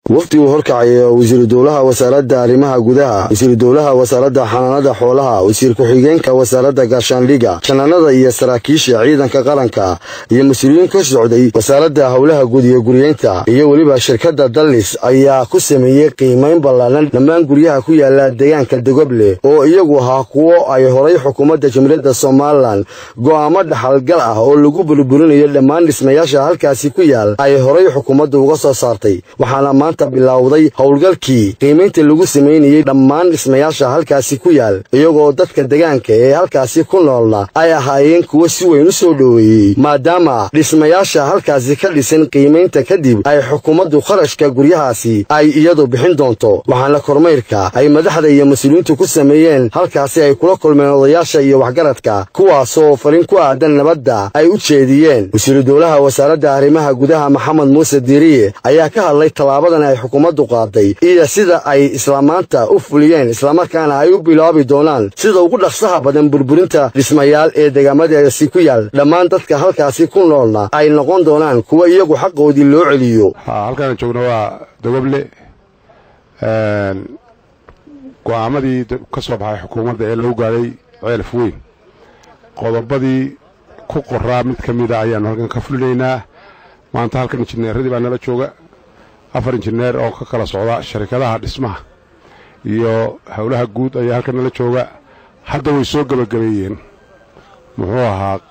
wafdi uu horkacayo wasiiru dowlaha wasaaradda arrimaha gudaha wasiiru dowlaha wasaaradda xanaanada xoolaha wasiir ku-xigeenka wasaaradda gaashaandhiga janaanada iyo saraakiisha ciidanka qaranka iyo mas-uuliyiin ka socday wasaaradda howlaha guud iyo guryeynta iyo weliba shirkadda dallis ayaa ku sameeyey qiimayn ballaanan dhammaan guryaha ku yaala deegaanka dogoble oo iyagu ahaa kuwo ay horay xukuumadda jamhuuriyadda somalilan go'aamo dhaxalgal ah oo lagu burburinayo dhammaan dhismayaasha halkaasi ku yaal ay horay xukuumaddu uga soo saartay waxaana maanta bilowday howlgalkii qiimaynta lagu samaynayey dhammaan dhismayaasha halkaasi ku yaal iyagoo dadka degaanka ee halkaasi ku noolna ay ahaayeen kuwo si weyn u soo dhoweeyey maadaama dhismayaasha halkaasi ka dhisan qiimaynta kadib ay xukuumaddu kharashka guryahaasi ay iyadu bixin doonto waxaana kormayrka ay madaxda iyo mas-uuliyiintu ku sameeyeen halkaasi ay kula kulmeen odayaasha iyo waxgaradka kuwaasoo farin ku aadan nabadda ay u jeediyeen wasiiru dowlaha wasaaradda arrimaha gudaha maxamed muuse diiriye ayaa ka hadlay tallaabadan ay xukuumaddu qaaday iyo sida ay islamaanta u fuliyeen islamarkaana ay u bilaabi doonaan sida ugu dhaqsaha badan burburinta dhismayaal ee degaamadaasi ku yaal dhammaan dadka halkaasi ku noolna ay noqon doonaan kuwa iyagu xaqoodii loo celiyo halkaan joogno waa dogoble go'aamadii ka soo baxay xukuumadda ee lagu gaadhay ceelaf weyn qodobadii ku qoraa mid ka mida ayaannu halkan ka fulinaynaa maanta halkan injineeradii baa nala jooga afar injineer oo ka kala socda sharikadaha dhismaha iyo howlaha guud ayaa halkan nala jooga hadda way soo gebagabeeyeen muxuu ahaa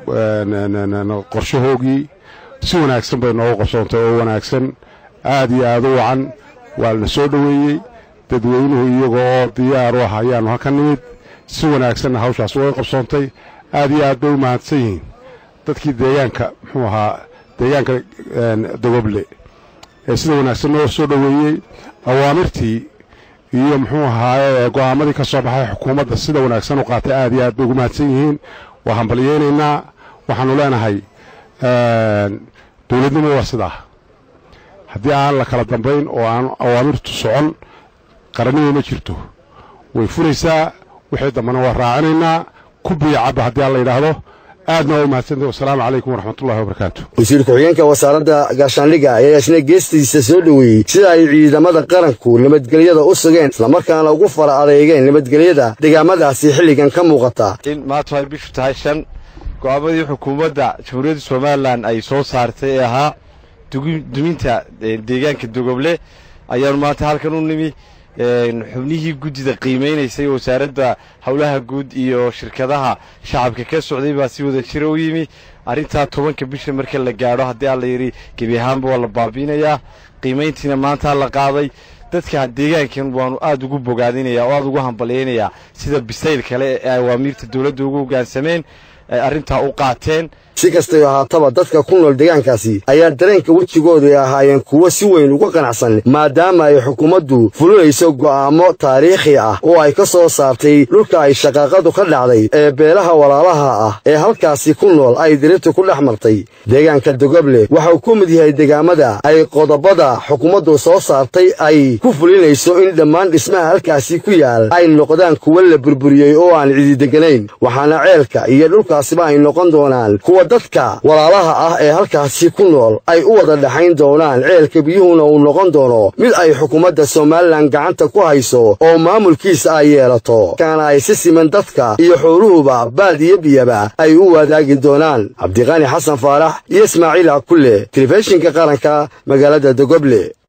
qorshahoogii si wanaagsan bay noogu qabsoontay oo wanaagsan aad iyo aad u wacan waa la soo dhoweeyey dadweynuhu iyaga oo diyaar u ah ayaannu halkan nimid si wanaagsanna hawshaas way qabsoontay aad iyo aad bay u mahadsan yihiin dadkii deegaanka muxuu ahaa deegaanka dogoble ee sida wanaagsan noo soo dhoweeyey awaamirtii iyo muxuu ahaaye go'aamadii ka soo baxay xukuumadda sida wanaagsan u qaatay aad iyo aad bay ugu mahadsan yihiin waa hambalyeynaynaa waxaannu leenahay dowladnimo waa sidaa haddii aan la kala dambayn oo aan awaamirtu socon qarannimo ma jirto way furaysaa wixii dambana waa raacinaynaa ku biyacabba haddii aan la yidhaahdo aadna waa u mahadsantah wasalaamu calaykum waraxmatullahi wabarakaatu wasiir ku-xigeenka wasaaradda gaashaandhiga ayaa isna geestiisa soo dhoweeyey sida ay ciidamada qaranku nabadgelyada u sugeen islamarkaana ugu fara adeegeen nabadgelyada degaamadaasi xilligan ka muuqata in maanta ay bishu tahay shan go'aamadii xukuumadda jamhuuriyadda somalilan ay soo saartay ee ahaa duminta deegaanka dogoble ayaanu maanta halkan u nimi xubnihii guddida qiimaynaysay wasaaradda howlaha guud iyo shirkadaha shacabka ka socday baa si wada jira u yimi arrintaa tobanka bisha marka la gaadho haddii alla yidhi gebi ahaanba waa la baabi'inayaa qiimayntiina maantaa la qaaday dadka deegaankan waanu aad ugu bogaadinayaa oo aad ugu hambalyaynayaa sida bisayl kale ee awaamiirta dowladda ugu hoggaansameen ay arrintaa u qaateen si kastay ahaataba dadka ku nool deegaankaasi ayaa dareenka wejigoodu ay ahaayeen kuwo si weyn uga qanacsan maadaama ay xukuumaddu fulinayso go'aamo taariikhi ah oo ay ka soo saartay dhulka ay shaqaaqadu ka dhacday ee beelaha walaalaha ah ee halkaasi ku nool ay dirirtu ku dhex martay deegaanka dogoble waxauu ku mid yahay degaamada ay qodobada xukuumaddu soo saartay ay ku fulinayso in dhammaan dhismaha halkaasi ku yaal ay noqdaan kuwo la burburiyey oo aan cidideganayn waxaana ceelka iyo dhulkaasiba ay noqon doonaan kuwa dadka walaalaha ah ee halkaasi ku nool ay u wada dhaxayn doonaan ceelka biyuhuna uu noqon doono mid ay xukuumadda somalilan gacanta ku hayso oo maamulkiisa ay yeelato kaana ay si siman dadka iyo xooluhuba baad iyo biyaba ay u wadaagi doonaan cabdiqaani xasan faarax iyo ismaaciil akulle telefishinka qaranka magaalada dogoble